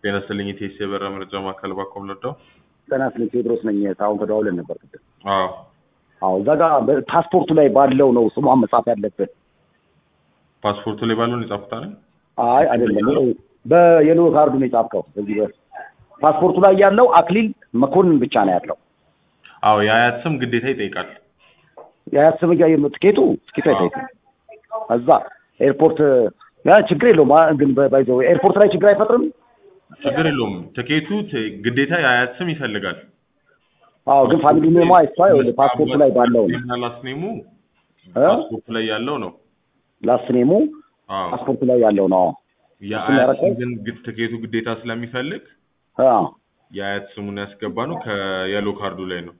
ጤና ይስጥልኝ የቴስ የበራ መረጃ ማዕከል ባኮም ነዳው። ጤና ይስጥልኝ ቴዎድሮስ ነኝ። አሁን ተደዋውለን ነበር ቅድም። አዎ አዎ እዛ ጋር ፓስፖርቱ ላይ ባለው ነው ስሟን መጻፍ ያለብን። ፓስፖርቱ ላይ ባለውን የጻፉት አይደል? አይ አይደለም፣ በየሎ ካርዱ ነው የጻፍከው። በዚህ ፓስፖርቱ ላይ ያለው አክሊል መኮንን ብቻ ነው ያለው። አዎ የአያት ስም ግዴታ ይጠይቃል። የአያት ስም ጋር ትኬቱ ትኬቱ አይጠይቅም። እዛ ኤርፖርት ያ ችግር የለውም አ- ግን ባይዘው ኤርፖርት ላይ ችግር አይፈጥርም። ችግር የለውም። ትኬቱ ት- ግዴታ የአያት ስም ይፈልጋል። አዎ ግን ፋሚሊ ኔማ አይቷ ፓስፖርቱ ላይ ባለው ነው እና ላስት ኔሙ እ? ፓስፖርቱ ላይ ያለው ነው። ላስት ኔሙ አዎ ፓስፖርቱ ላይ ያለው ነው። የአያት ያረከው? ስም ግን ግ- ትኬቱ ግዴታ ስለሚፈልግ አዎ የአያት ስሙን ያስገባ ነው ከየሎ ካርዱ ላይ ነው።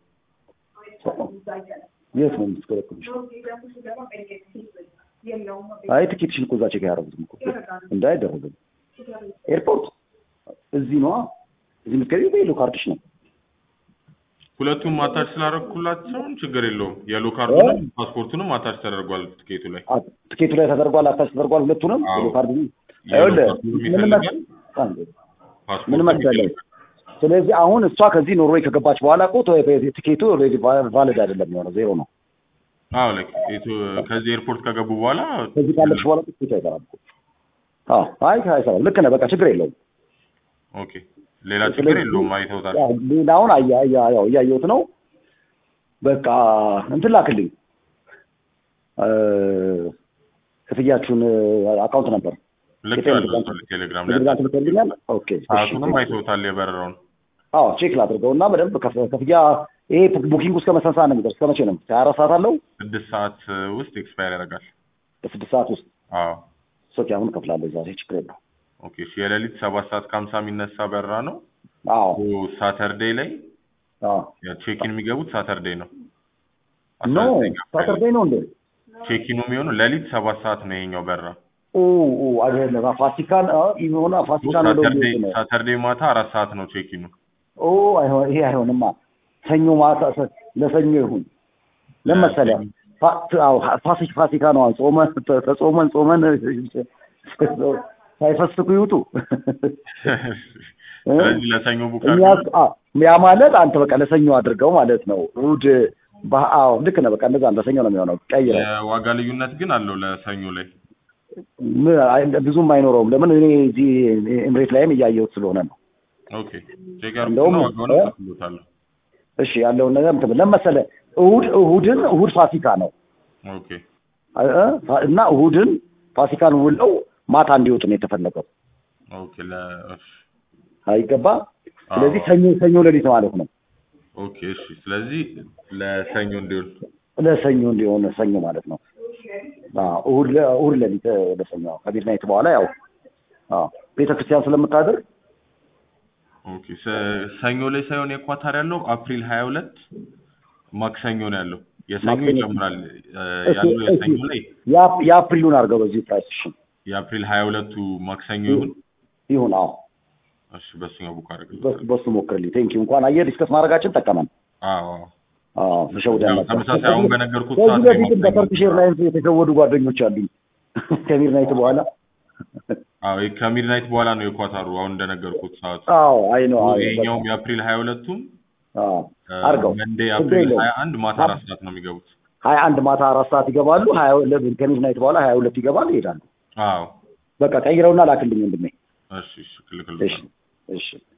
የት ነው የምትስከረክሩሽ? አይ ትኬትሽን እኮ እዛ ቼክ ያደረጉትም እኮ እንዳይደረግም ኤርፖርት እዚህ ነዋ። እዚህ የምትገቢው በየሎ ካርድሽ ነው። ሁለቱም አታች ስላደረኩላቸውን ችግር የለውም። የሎ ካርዱንም ፓስፖርቱንም አታች ተደርጓል ትኬቱ ላይ። አ- ትኬቱ ላይ ተደርጓል፣ አታች ተደርጓል። ሁለቱንም አዎ። የሎ ካርድ የሎ ይኸውልህ ካርዱንም ምን ይፈልጋል መስ- አንዴ ምን ፓስፖርቱም መሰለህ ይፈልጋል። ስለዚህ አሁን እሷ ከዚህ ኖርዌይ ከገባች በኋላ እኮ ቶ- ትኬቱ ኦልሬዲ ቫሊድ አይደለም የሆነው ዜሮ ነው። አዎ ላይክ ኢትዮ- ከዚህ ኤርፖርት ከገቡ በኋላ ከዚህ ካለች በኋላ ትኬቱ አይሰራም እኮ። አዎ አይ አይሰራም። ልክ ነህ። በቃ ችግር የለውም። ኦኬ ሌላ ችግር ስለዚህ- የለውም። አይተውታል። ያው ሌላውን አያ- አያ- ያው እያየሁት ነው። በቃ እንትን ላክልኝ እ፣ ክፍያችሁን አካውንት ነበር ልክ ያለው ቴሌግራም ላይ ቴሌግራም ትልክልኛል። ኦኬ እሺ። ሰዓቱንም አይተውታል የበረራውን። አዎ ቼክ ላድርገው እና በደንብ ከፍ- ክፍያ ይሄ ቡኪንግ እስከ መሰን ሰዓት ነው የሚደርስ? እስከ መቼ ነው? ሀያ አራት ሰዓት አለው? ስድስት ሰዓት ውስጥ ኤክስፓየር ያደርጋል። በስድስት ሰዓት ውስጥ አዎ ሶኬ አሁን እከፍላለሁ ዛሬ ችግር የለው። ኦኬ እሺ የሌሊት ሰባት ሰዓት ከሀምሳ የሚነሳ በረራ ነው። አዎ ሳተርዴይ ላይ አዎ ቼኪን የሚገቡት ሳተርዴይ ነው። ኖ 19 አካባቢ። ሳተርዴይ ነው እንዴ? ቼኪኑ የሚሆነው ሌሊት ሰባት ሰዓት ነው ይሄኛው በረራ። ኦ ኦ አይደለም ፋሲካን አ ይሆና ፋሲካን ወደ ሳተርዴይ ውጭ ነው። ሳተርዴይ ማታ አራት ሰዓት ነው ቼኪኑ። ኦ አይሆን ይሄ አይሆንማ። ሰኞ ማታ ሰ- ለሰኞ ይሁን ለመሰለ ፋሲክ ፋሲካ ነው ጾመ ተ- ተጾመን ጾመን ሳይፈስኩ ይውጡ ስለዚህ ለሰኞ ቡክ እኛ አ- ያ ማለት አንተ በቃ ለሰኞ አድርገው ማለት ነው። እሑድ በ- አዎ ልክ ነህ። በቃ እንደዛ ነው። ለሰኞ ነው የሚሆነው። ቀይረው የዋጋ ልዩነት ግን አለው ለሰኞ ላይ። ም- አይ- ብዙም አይኖረውም። ለምን እኔ እዚህ ኤምሬት ላይም እያየሁት ስለሆነ ነው። ኦኬ ቼክ ያርኩና እንደውም ዋጋውን እ? ከፍሎታለሁ። እሺ ያለውን ነገር እንትን ለምን መሰለህ እሑድ እሑድን እሑድ ፋሲካ ነው ኦኬ እ? ፋ- እና እሑድን ፋሲካን ውለው ማታ እንዲወጡ ነው የተፈለገው። ኦኬ ለ እሺ አይገባ። ስለዚህ አዎ። ሰኞ ሰኞ ሌሊት ማለት ነው። ኦኬ እሺ ስለዚህ ለሰኞ እንዲውል ለሰኞ እንዲሆን ሰኞ ማለት ነው። አዎ እሑድ ለ- እሑድ ሌሊት እ፣ ለሰኞ ከሚድናይት በኋላ ያው አዎ ቤተክርስቲያን ስለምታድር ኦኬ ሰ- ሰኞ ላይ ሳይሆን የኳታር ያለው አፕሪል ሀያ ሁለት ማክሰኞ ነው ያለው። የሰኞ ማክሰኞ። ይጨምራል እ፣ እሺ፣ ያለው እሺ። የሰኞ ላይ ያ- የአፕሪሉን አድርገው በዚህ ፕራይስ እሺ የአፕሪል ሀያ ሁለቱ ማክሰኞ ይሁን። ይሁን። አዎ እሺ በሱኛው ቡክ በሱ አደርግልሃለሁ። በሱ ሞክርልኝ። ቴንኪ እንኳን አየህ ዲስከስ ማድረጋችን ጠቀመን። አዎ አዎ። አዎ ተሸውደ ያው ተመሳሳይ አሁን በነገርኩት ከዚህ ሰዓት ላይ በፊትም ማክሰኞ በተርኪሽ ኤርላይንስ የተሸወዱ ጓደኞች አሉኝ ከሚድናይት በኋላ አዎ ከሚድናይት በኋላ ነው የኳታሩ አሁን እንደነገርኩት ሰዓቱ። አዎ አይ ነው ይሄኛውም የአፕሪል ሀያ ሁለቱም አድርገው መንዴ ችግር አፕሪል የለውም። ሀያ አንድ ማታ አራት ሰዓት ነው የሚገቡት። ሀያ አንድ ማታ አራት ሰዓት ይገባሉ። ሀያ ሁለት ከሚድናይት በኋላ ሀያ ሁለት ይገባሉ ይሄዳሉ። አዎ በቃ ቀይረውና ላክልኝ ወንድሜ። እሺ እሺ ክልክል እሺ እሺ